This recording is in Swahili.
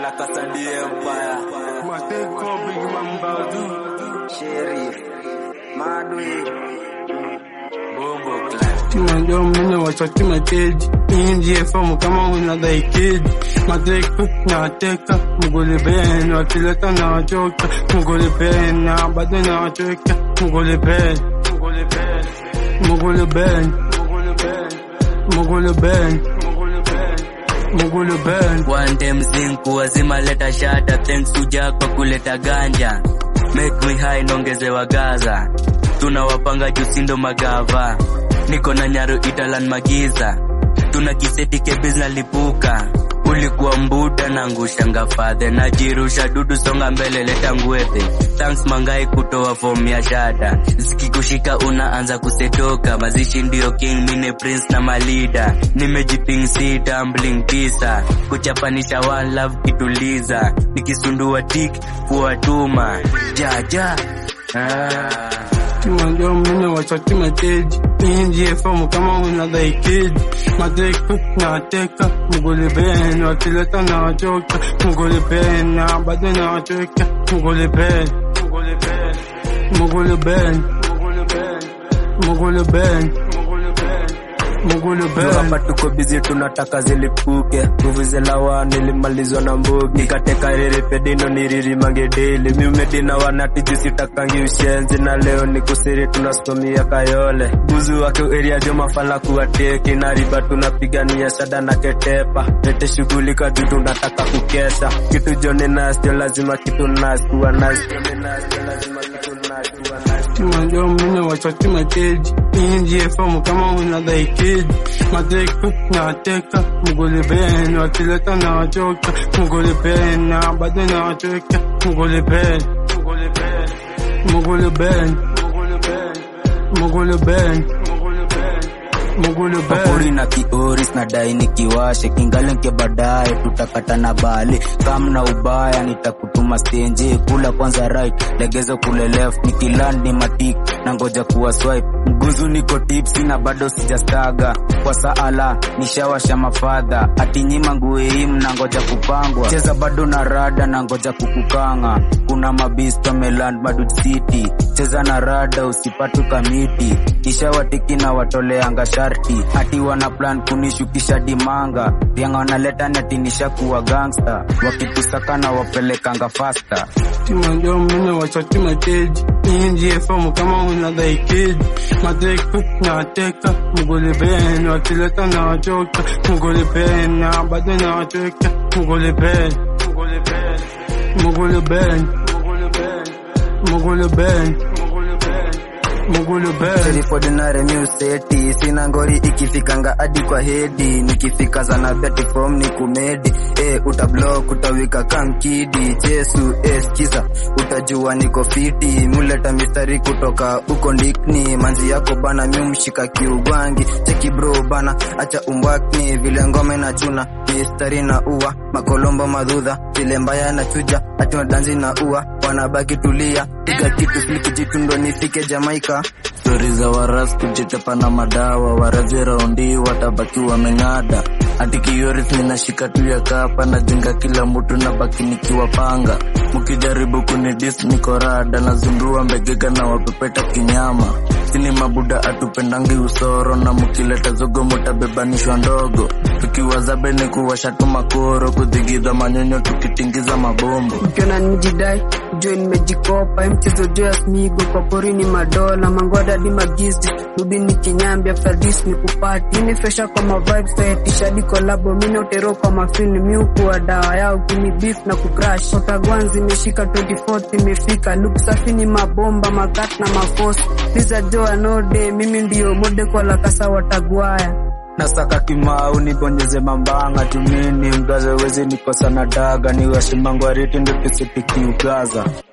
La Casa de Empire. Mateko Big Man Badu Sheriff Madwi Bongo Clan. Tunajua mimi wachoti mateji Inji FM kama unadai kidi Mateko na wateka Mugole ben wakileta na wachoka Mugole ben na bado na wachoka Mugole ben Mugole ben Mugole ben Mugole ben Mugole ben One time zinku wazima leta shata thanks kuja kwa kuleta ganja make me high nongezewa gaza tunawapanga jusindo magava niko na nyaro italan magiza tuna kiseti kebis na lipuka ulikuwa mbuda na ngushanga fadhe najirusha dudu songa mbele leta ngwethe thanks mangai kutoa fomu ya shada zikikushika unaanza kusetoka mazishi ndio king mine prince na malida nimejiping si tumbling tisa kuchapanisha one love kituliza nikisundua tik kuwatuma jaja ah. Tunajua mimi wachoti mateji Inji FM kama unadai kidi Mateko na wateka Mugole ben wakileta na wachoka Mugole ben na bado na wachoka Mugole ben Mugole ben Mugole ben Mugole Juu ben hapa tuko bizi tunataka zilipuke nguvu zelawa nilimalizwa na mbugi nikateka riri pedino niriri mangedeli miumedina wanati jusitakangi ushenzi na leo ni kusiri tunasimamia kayole buzu wake eria jo mafala kuwateki na riba tunapigania shada na ketepa lete shughulika juu tunataka kukesha kitu joni nastio lazima kitu nas kuwa nas Joni nastio lazima kitu nas kuwa nas Tunajua mimi wachoti mateji Inji FM kama unadai kidi Mateko na wateka Mugole ben wakileta na wachoka Mugole ben na bado na wachoka Mugole ben Mugole ben Mugole ben Mugole Papuri ben na kioris na dai nikiwashe kingalenke baadaye tutakata na bali kam na ubaya nitakutuma stenje kula kwanza right legeza kule left nikiland ni matik na ngoja kuwa swipe mguzu niko tipsi na bado sijastaga kwa saala nishawasha mafadha atinyima ngueim na ngoja kupangwa cheza bado na rada na ngoja kukukanga kuna mabisto meland madud city cheza na rada usipatu kamiti kisha watiki na watoleanga sharti hati wana plan kunishukisha dimanga vyanga wanaleta natinisha kuwa gangsta wakitusaka na wapelekanga fasta Tunajua mimi wachoti mateji Inji FM kama unadai kidi Mateko na wateka Mugole ben wakileta na wachoka Mugole ben na bado na wachoka Mugole ben Mugole ben Mugole ben Mugole ben Self-ordinary museti Sina ngori ikifikanga hadi kwa hedi Nikifika zana beti form ni kumedi eh, utablock utawika kamkidi Jesu eh, skiza utajua niko fiti muleta mistari kutoka uko ndikni manzi yako bana miumshika kiugwangi cheki bro bana acha umbwakni vile ngome na chuna mistari na ua makolombo madhudha vile mbaya na chuja ati danzi na ua wanabaki tulia piga kitu fliki jitundo nifike Jamaika stori za waras kujitepa na madawa warazi raundi watabaki wameng'ada hati kioris ninashika tu ya kapa najenga kila mtu na baki nikiwapanga mkijaribu kunidis niko rada nazundua mbegega na wapepeta kinyama sini mabuda atupendangi usoro na mkileta zogo mutabebanishwa ndogo tukiwazabe ni kuwashatu makoro kudhigidha manyonyo tukitingiza mabombo ukiona nijidai jue nimejikopa hii mchezo juu ya smigo kwa porini madola mangoda di magizi rudi ni kinyambi after this ni kupati ini fresha kwa mavibes tayatishadi kolabo mine utero kwa mafilm miukuwa dawa yao kini beef na kucrash otagwanzi imeshika 24th imefika look safi ni mabomba makat na mafosi liza joa node mimi ndio mode kwa lakasa watagwaya nasaka kimau nibonyeze mambanga tumini mgaze wezi nikosa na daga niwashimangwariti ndo tusitikiugaza